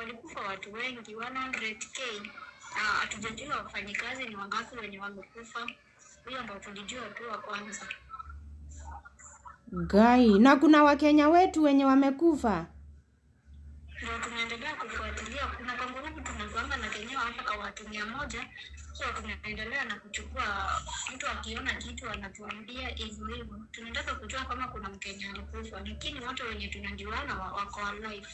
walikufa watu wengi 100k. Ah, Hatujajua wafanyikazi ni wangapi wenye wamekufa. Hiyo ndo tulijua tu wa kwanza. Gai, na kuna Wakenya wetu wenye wamekufa. Ndio tunaendelea kufuatilia. Kuna kangurubu tunakuanga na kenyewa hapa kwa watu mia moja, so tunaendelea na kuchukua. Mtu akiona kitu anatuambia hivyo hivyo. Tunataka kujua kama kuna Mkenya alikufa, lakini wote wenye tunajuana wa- wako alive.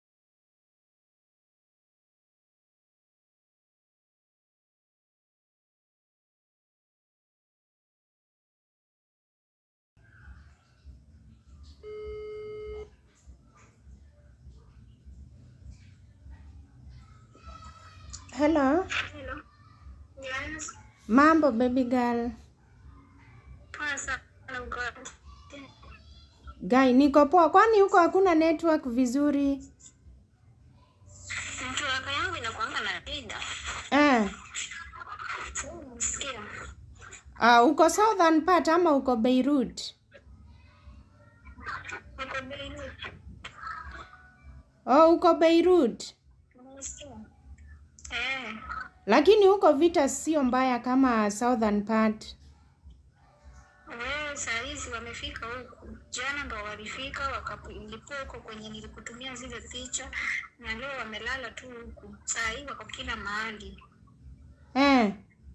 Hello, Hello. Yes. mambo baby girl. Poa sana uko wapi? Gai, niko poa. Kwani huko hakuna network vizuri? Network yangu inakuanga na shida. Eh, Sikia. uh, uko southern part ama uko Beirut? Uko Beirut. Oh, uko Beirut. Unasikia? Eh. Lakini huko vita sio mbaya kama southern part. Wewe saa hizi wamefika huku, jana ndo walifika wakalipua huko kwenye nilikutumia zile picha, na leo wamelala tu huku. Saa hii wako kila mahali. Eh,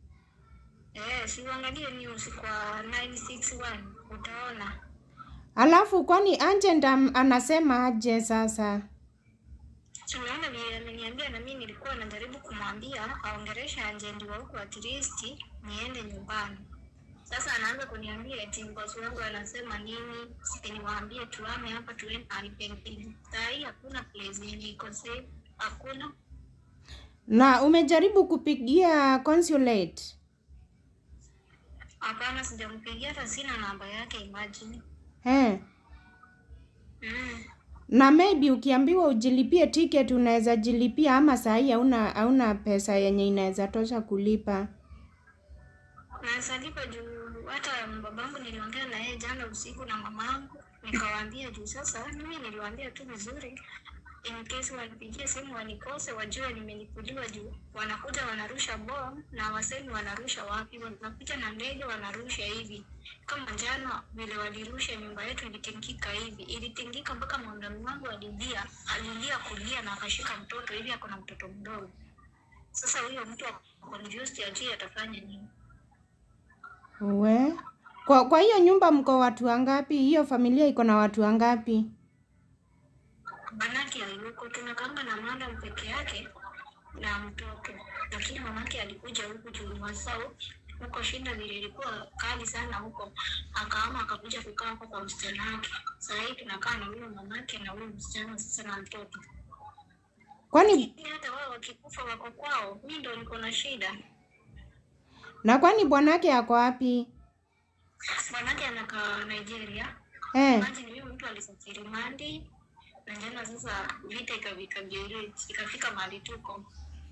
Eh, si uangalie news kwa 961 utaona. alafu kwani Agent am- anasema aje sasa? Tunaona vile ameniambia, na mimi nilikuwa najaribu kumwambia aongereshe ajendi wa huku at least niende nyumbani. Sasa anaanza kuniambia eti boss wangu anasema nini, si niwaambie tuame hapa tuende mahali pengine. Saa hii hakuna place yenye iko safe, hakuna. Na umejaribu kupigia consulate? Hapana, sijampigia hata sina namba yake, imagine. Eh. Mm. Na maybe ukiambiwa ujilipie ticket unaweza jilipia, ama saa hii hauna hauna pesa yenye inaweza tosha kulipa. Na salipa juu hata babangu niliongea na yeye jana usiku na mamangu nikawaambia juu sasa mimi niliwaambia tu vizuri in case wanipigie simu wanikose wajue nimelipuliwa juu wanakuja wanarusha bom na wasemi wanarusha wapi wanakuja na ndege wanarusha hivi kama jana vile walirusha nyumba yetu ilitingika hivi ilitingika mpaka mwandani wangu alilia alilia kulia na akashika mtoto hivi ako na mtoto mdogo sasa huyo mtu ako confused ajui atafanya nini We. Kwa kwa hiyo nyumba mko watu wangapi? Hiyo familia iko na watu wangapi? Manake hayuko, tunakanga na madam peke yake na mtoto, lakini mamake alikuja huku juu Masau huko, shinda vile ilikuwa kali sana huko, akaama akakuja kukaa huko kwa msichana wake. Saa hii tunakaa na huyo mamake na huyo msichana sasa na mtoto, Kwani lakini hata wao wakikufa wako kwao, mi ndo niko na shida. na kwani bwanake ako wapi? Manake anakaa Nigeria. Eh. Imagine huyo mtu alisafiri Mandi na jana sasa vita ikafika Beirut, ikafika mahali tuko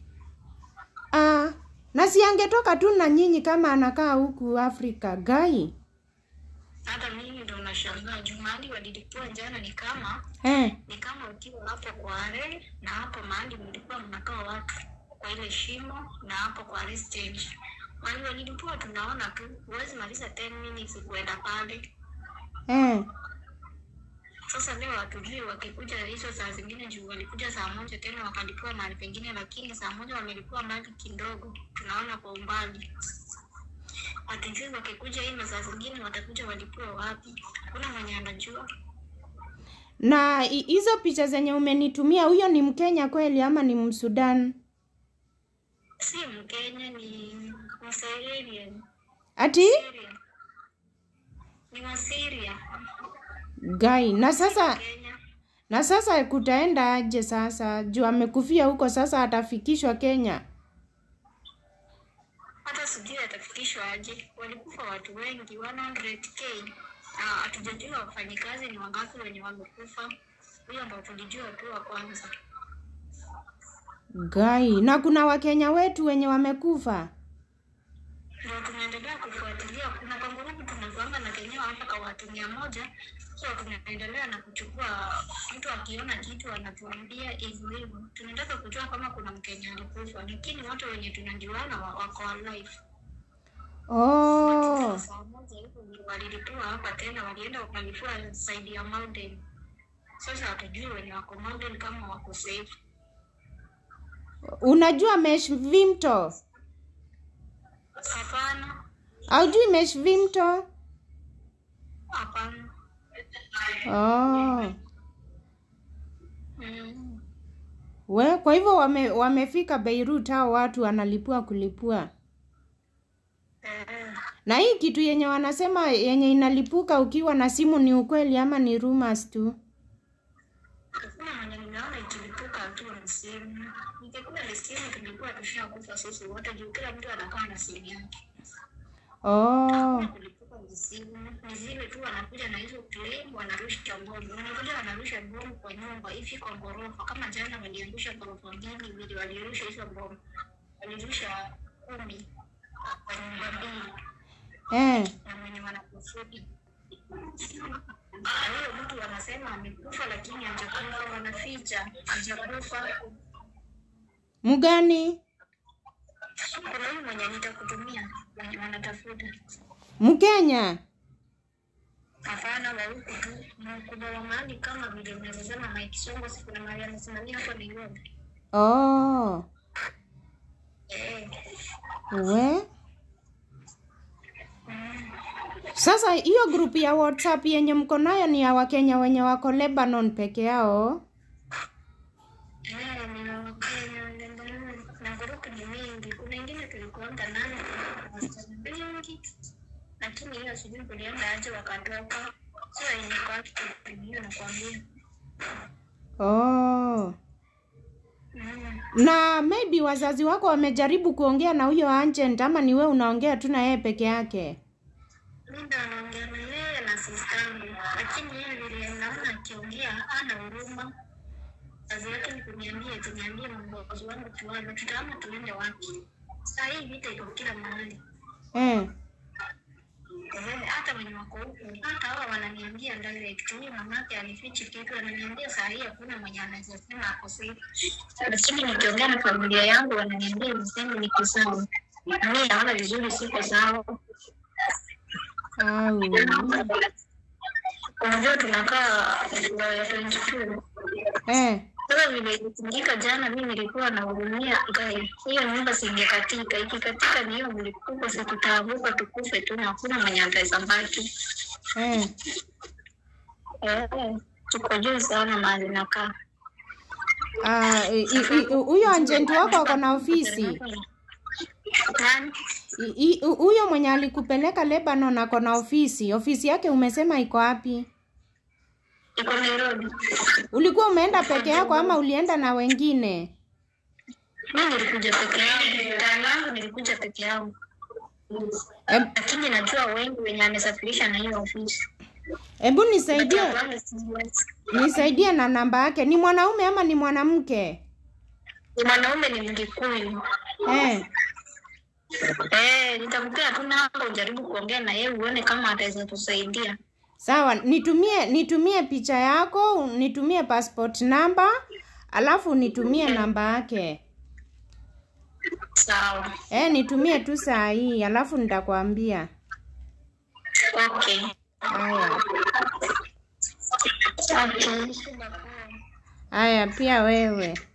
Ah, na si angetoka tu na nyinyi kama anakaa huku Afrika gai. hata mimi ndo nashangaa juu mahali walilipua jana ni kama Eh. ni kama ukiwa hapo Kware na hapo mahali mlikuwa mnakaa watu kwa ile shimo na hapo Kware stage mahali walilipua tunaona tu, huwezi maliza 10 minutes kuenda pale. Eh. Sasa leo hatujui wakikuja hizo saa zingine, juu walikuja saa moja tena wakalipua mahali pengine, lakini saa moja wamelipua mbali kidogo, tunaona kwa umbali. Hatujui wakikuja hii masaa zingine watakuja walipua wapi, hakuna mwenye anajua. Na hi- hizo picha zenye umenitumia huyo ni Mkenya kweli ama ni Msudan? Si Mkenya, ni Msirelian. Ati? Syrian. Ni Wasiria Gai. Na sasa Kenya. na sasa kutaenda aje sasa? Juu amekufia huko sasa atafikishwa Kenya. Hata sijui atafikishwa aje. Walikufa watu wengi 100k. Na hatujajua wafanyikazi ni wangapi wenye wamekufa. Huyo ndo tulijua tu wa kwanza. Gai. Na kuna Wakenya wetu wenye wamekufa. Ndio tunaendelea kufuatilia. Kuna kangurubu tunakuanga na kenyewa hapa kwa watu mia moja, So tunaendelea na kuchukua, mtu akiona kitu anatuambia hivyo hivyo. Tunataka kujua kama kuna Mkenya alikufa, lakini watu wenye tunajuana wa- wako alive. Oh. Saa moja hivi ndio walilipua hapa tena, walienda wakalipua side ya mountain. Sasa hatujui wenye wako mountain kama wako safe. Unajua Mesh Vimto? Hapana, Haujui Mesh Vimto? hapana. Oh. Mm. We, kwa hivyo wame, wamefika Beirut hao watu wanalipua kulipua. Eh, Na hii kitu yenye wanasema yenye inalipuka ukiwa na simu ni ukweli ama ni rumors tu? hakuna mwenye nimeona ikilipuka tu na simu. Ingekuwa ni simu tungekuwa tushakufa sisi wote juu kila mtu anakaa na simu yake. Oh. kulipuka ni simu ni zile tu wanakuja na hizo claim wanarusha bomu wanakuja wanarusha bomu kwa nyumba hivi kwa ghorofa kama jana waliangusha ghorofa mbili vile walirusha hizo bomu walirusha kumi kwa nyumba mbili Eh. na mwenye wanakusudi na huyo mtu wanasema amekufa lakini hajakufa wanaficha hajakufa Mgani? kuna huyu mwenye nitakutumia mwenye wanatafuta Mkenya? Hapana, wa huku tu mkubwa wa mahali kama vile mnavyosema Mike Songo, si kuna mahali amesimamia hapo Nairobi. Oh. Eh, We. Sasa hiyo grupu ya WhatsApp yenye mko nayo ni ya Wakenya wenye wako Lebanon peke yao? eh, ni Wakenya Lebanon na grupu ni mingi. Kuna ingine tulikuanga nayo wasichana wengi, lakini hiyo sijui kulienda aje wakatoka. Sio yenye kwa active, hiyo nakwambia. Oh. Mm. Na maybe wazazi wako wamejaribu kuongea na huyo agent ama ni wewe unaongea tu na yeye peke yake? Mimi ndo naongea na yeye na sistangu, lakini yeye vile naona akiongea ana huruma. Kazi yake ni kuniambia eti niambie mwongozi wangu tuone tutaama tuende wapi. Saa hii vita iko kila mahali. Eh. Eh, hata wenye wako huku hata hawa wananiambia direct, huyu mamake alifichi kitu, ananiambia saa hii hakuna mwenye anaweza sema ako safe. Lakini nikiongea na familia yangu wananiambia niseme niko sawa. Na mimi naona vizuri siko sawa. Au. Unajua tunakaa ya 22 Eh. Sasa vile ilifanyika jana, mi nilikuwa nahurumia gai, hiyo nyumba singekatika. Ikikatika ni hiyo mlipuko, si tutaavuka tukufe tu, na hakuna mwenye ataweza baki. Eh. Eh, tuko juu sana mahali nakaa. Ah, i- i- i- huyo agent wako ako na ofisi? Nani? I- i- Huyo mwenye alikupeleka Lebanon ako na ofisi. Ofisi yake umesema iko wapi? Iko Nairobi. Ulikuwa umeenda peke yako ama ulienda na wengine? Mi nilikuja peke yangu, time yangu nilikuja peke yangu, Eb- lakini najua wengi wenye amesafirisha na hiyo ofisi. Hebu nisaidie, Wale siwezi. nisaidie na namba yake. Ni mwanaume ama ni mwanamke? Ni mwanaume, ni Mgikuyu. Eh. Eh, nitakupea tu namba ujaribu kuongea na yeye uone kama ataweza tusaidia. Sawa, nitumie nitumie picha yako, nitumie passport number, alafu nitumie namba yake. Sawa. Eh, nitumie tu saa hii, alafu nitakwambia. Okay. Haya. Okay. Haya, pia wewe.